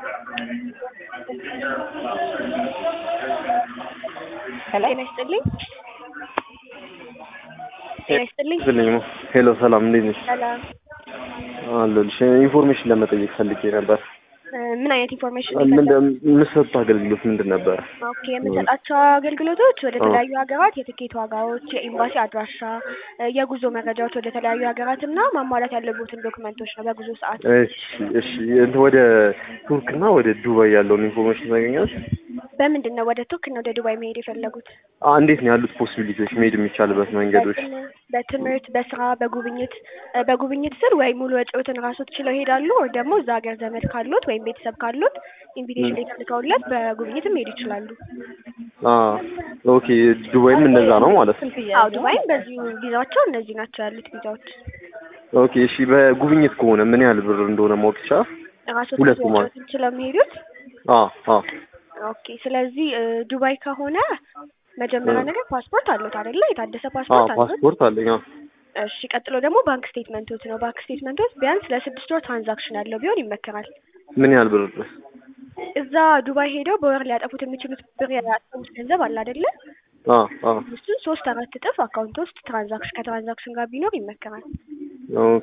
ጤና ይስጥልኝ። ጤና ይስጥልኝ። ይስጥልኝ። ሄሎ ሰላም፣ እንዴት ነሽ? ሰላም። አለሁልሽ። ኢንፎርሜሽን ለመጠየቅ ፈልጌ ነበር። እ ምን አይነት ኢንፎርሜሽን ምን ይፈልጋል? የምትሰጡት አገልግሎት ምንድን ነበር? ኦኬ የምንሰጣቸው አገልግሎቶች ወደ ተለያዩ ሀገራት የትኬት ዋጋዎች፣ የኤምባሲ አድራሻ፣ እ የጉዞ መረጃዎች ወደ ተለያዩ ሀገራት እና ማሟላት ያለቦትን ዶክመንቶች ነው በጉዞ ሰዓት። እሺ፣ እሺ። እንትን ወደ ቱርክና ወደ ዱባይ ያለውን ኢንፎርሜሽን ታገኛለሽ? በምንድን ነው ወደ ቱርክ እና ወደ ዱባይ መሄድ የፈለጉት? አ- እንዴት ነው ያሉት ፖሲቢሊቲዎች መሄድ የሚቻልበት መንገዶች? በትም- በትምህርት፣ በስራ፣ በጉብኝት እ በጉብኝት ስር ወይ ሙሉ ወጪዎትን ራሶት ችለው ይሄዳሉ ወይ ደግሞ እዛ ሀገር ዘመድ ካሉት ወይም ቤተሰብ ካሉት ኢንቪቴሽን ሌተር ልከውለት በጉብኝትም መሄድ ይችላሉ። አ ኦኬ። ዱባይም እንደዛ ነው ማለት ነው። አዎ ዱባይም በዚሁ ቪዛቸው እነዚህ ናቸው ያሉት ቪዛዎች። ኦኬ። እሺ። በጉብኝት ከሆነ ምን ያህል ብር እንደሆነ ማወቅ ይቻላል? ራሶት ሁለቱ ማለት ወጪዎትን ችለው የሚሄዱት አ አ ኦኬ። ስለዚህ እ ዱባይ ከሆነ መጀመሪያ እ ነገር ፓስፖርት አሉት አይደለ? የታደሰ አ ፓስፖርት አሉት። ፓስፖርት አለኝ። አ እሺ ቀጥሎ ደግሞ ባንክ ስቴትመንቶት ነው። ባንክ ስቴትመንቶት ቢያንስ ለስድስት ወር ትራንዛክሽን ያለው ቢሆን ይመከራል። ምን ያህል ብር ድረስ? እዛ ዱባይ ሄደው በወር ሊያጠፉት የሚችሉት ብር ያጠፉት ገንዘብ አለ አይደለ? አ አ እሱን ሶስት አራት እጥፍ አካውንት ውስጥ ትራንዛክሽን ከትራንዛክሽን ጋር ቢኖር ይመከራል። ኦኬ